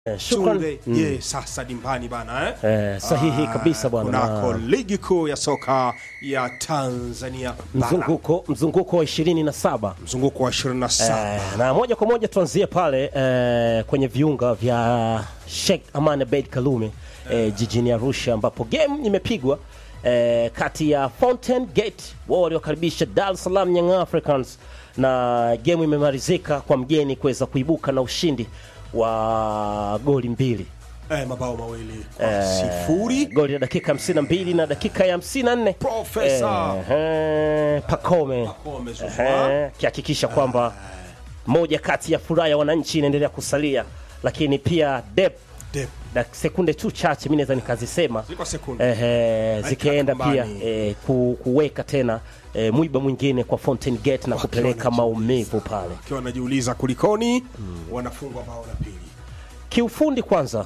Eh, shukran. Tunde ye sasa dimbani bana eh? Eh, sahihi kabisa bwana. kunako Na ligi kuu ya soka ya Tanzania bara mzunguko mzunguko wa 27 mzunguko wa 27 Eh, na moja kwa moja tuanzie pale eh, kwenye viunga vya Sheikh Aman Abeid Kalume eh, jijini Arusha ambapo game imepigwa eh, kati ya Fountain Gate wao waliokaribisha Dar es Salaam Young Africans na game imemalizika kwa mgeni kuweza kuibuka na ushindi wa goli mbili eh, mabao mawili kwa sifuri goli la dakika 52 na dakika ya 54 Profesa. eh, Pakome Pakome Zouzoua. eh, akihakikisha kwamba moja kati ya furaha ya wananchi inaendelea kusalia, lakini pia dep Dep. na sekunde tu chache mi naweza nikazisema Ziko sekunde. eh, zikienda pia kambani. eh, ku, kuweka tena eh, mwiba mwingine kwa Fountain Gate na kupeleka wanajiuliza. maumivu pale. Akiwa wanajiuliza kulikoni, wanafungwa bao la pili. Kiufundi kwanza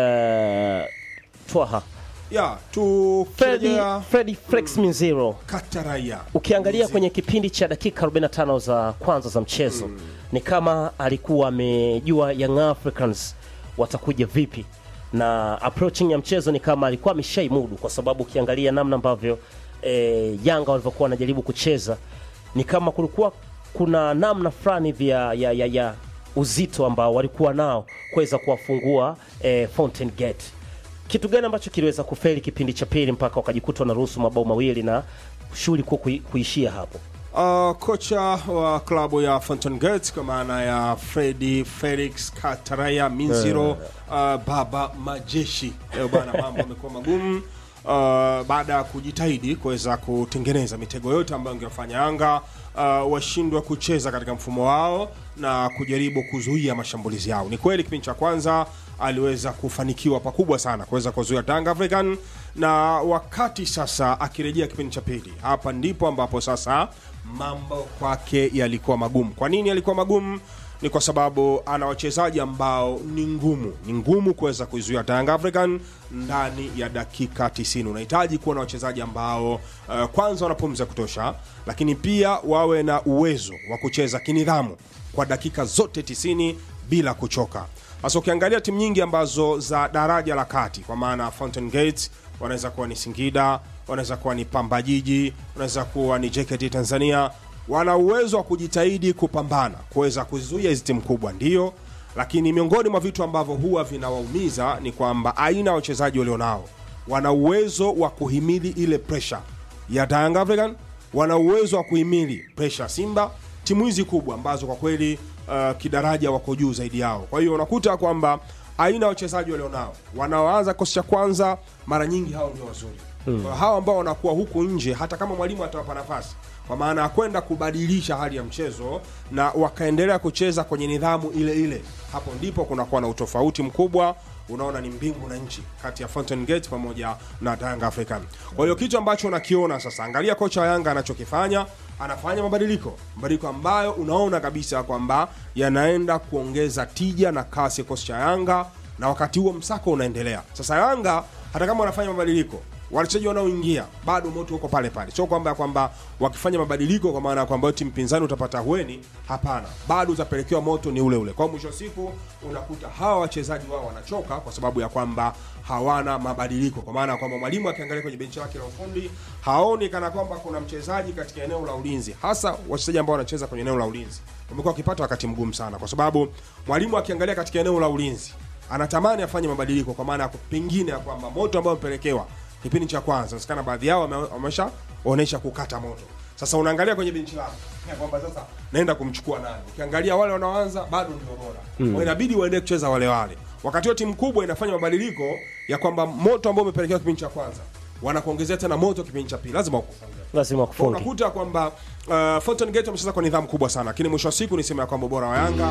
eh, twaha Ya, Freddy, tukirejea Freddy Flex Minziro Kataraia. ukiangalia kwenye kipindi cha dakika 45 za kwanza za mchezo ni kama alikuwa amejua Young Africans watakuja vipi na approaching ya mchezo ni kama alikuwa ameshaimudu kwa sababu ukiangalia namna ambavyo e, Yanga walivyokuwa wanajaribu kucheza ni kama kulikuwa kuna namna fulani vya ya, ya, ya uzito ambao walikuwa nao kuweza kuwafungua e, Fountain Gate kitu gani ambacho kiliweza kufeli kipindi cha pili mpaka wakajikuta wanaruhusu mabao mawili na shughuli kuwa kui, kuishia hapo? Uh, kocha wa klabu ya Fountain Gate kwa maana ya Freddy Felix Kataraya Minziro uh, baba majeshi leo bana, mambo yamekuwa magumu uh, baada ya kujitahidi kuweza kutengeneza mitego yote ambayo ingefanya Yanga uh, washindwe kucheza katika mfumo wao na kujaribu kuzuia mashambulizi yao. Ni kweli kipindi cha kwanza aliweza kufanikiwa pakubwa sana kuweza kuzuia Tanga African, na wakati sasa akirejea kipindi cha pili, hapa ndipo ambapo sasa mambo kwake yalikuwa magumu. Kwa nini yalikuwa magumu? Ni kwa sababu ana wachezaji ambao ni ngumu, ni ngumu kuweza kuizuia Tanga African ndani ya dakika 90. Unahitaji kuwa na wachezaji ambao uh, kwanza wana pumzi ya kutosha, lakini pia wawe na uwezo wa kucheza kinidhamu kwa dakika zote 90 bila kuchoka. Sasa ukiangalia timu nyingi ambazo za daraja la kati, kwa maana Fountain Gate wanaweza kuwa ni Singida, wanaweza kuwa ni Pamba Jiji, wanaweza kuwa ni JKT Tanzania, wana uwezo wa kujitahidi kupambana kuweza kuzuia hizi timu kubwa, ndio lakini miongoni mwa vitu ambavyo huwa vinawaumiza ni kwamba aina ya wachezaji walionao wana uwezo wa kuhimili ile pressure ya Young African, wana uwezo wa kuhimili pressure ya Simba, timu hizi kubwa ambazo kwa kweli uh, kidaraja wako juu zaidi yao. Kwa hiyo unakuta kwamba aina ya wachezaji walionao wanaoanza kikosi cha kwanza mara nyingi hao ndio wazuri hmm. Hao ambao wanakuwa huku nje, hata kama mwalimu atawapa nafasi kwa maana ya kwenda kubadilisha hali ya mchezo na wakaendelea kucheza kwenye nidhamu ile ile, hapo ndipo kunakuwa na utofauti mkubwa. Unaona ni mbingu na nchi kati ya Fountain Gate pamoja na Yanga African. Kwa hiyo kitu ambacho unakiona sasa, angalia kocha wa Yanga anachokifanya, anafanya mabadiliko, mabadiliko ambayo unaona kabisa kwamba yanaenda kuongeza tija na kasi ya kikosi cha Yanga, na wakati huo msako unaendelea. Sasa Yanga hata kama wanafanya mabadiliko wachezaji wanaoingia bado moto uko pale pale, sio kwamba kwamba wakifanya mabadiliko kwa maana ya kwamba timu pinzani utapata hueni. Hapana, bado utapelekewa moto ni ule ule. Kwa mwisho wa siku unakuta hawa wachezaji wao wanachoka kwa sababu ya kwamba hawana mabadiliko, kwa maana ya kwamba mwalimu akiangalia kwenye benchi lake la ufundi haoni kana kwamba kuna mchezaji katika eneo la ulinzi, hasa wachezaji ambao wanacheza kwenye eneo la ulinzi wamekuwa wakipata wakati mgumu sana, kwa sababu mwalimu akiangalia katika eneo la ulinzi anatamani afanye mabadiliko, kwa maana ya pengine ya kwamba moto ambao amepelekewa kipindi cha kwanza nasikana baadhi yao wame- wameshaonyesha kukata moto. Sasa unaangalia kwenye benchi lako ya kwamba sasa naenda kumchukua nani? Ukiangalia wale wanaoanza bado ndio bora mm. inabidi waendelee kucheza wale wale, wakati huo timu kubwa inafanya mabadiliko ya kwamba moto ambao umepelekewa kipindi cha kwanza wanakuongezea tena moto kipindi cha pili, lazima ukufunge. Lazima Kwa kufungi. unakuta kwamba uh, Fountain Gate wamecheza kwa nidhamu kubwa sana, lakini mwisho wa siku niseme ya kwamba ubora wa Yanga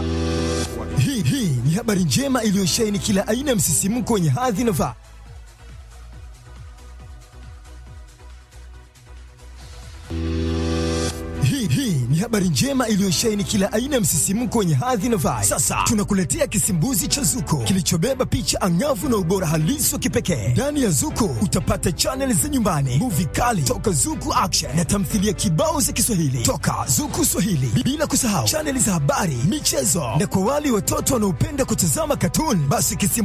Hii hii ni habari njema iliyosheheni kila aina ya msisimko wenye hadhi na faa. Hii hii ni habari habari njema iliyosheheni kila aina ya msisimko wenye hadhi na vibe. Sasa tunakuletea kisimbuzi cha Zuko kilichobeba picha angavu na ubora halisi wa kipekee. Ndani ya Zuko utapata chaneli za nyumbani, muvi kali toka Zuku Action na tamthilia kibao za Kiswahili toka Zuku Swahili, bila kusahau chaneli za habari, michezo na kwa wale watoto wanaopenda kutazama katuni, basi kisimbuzi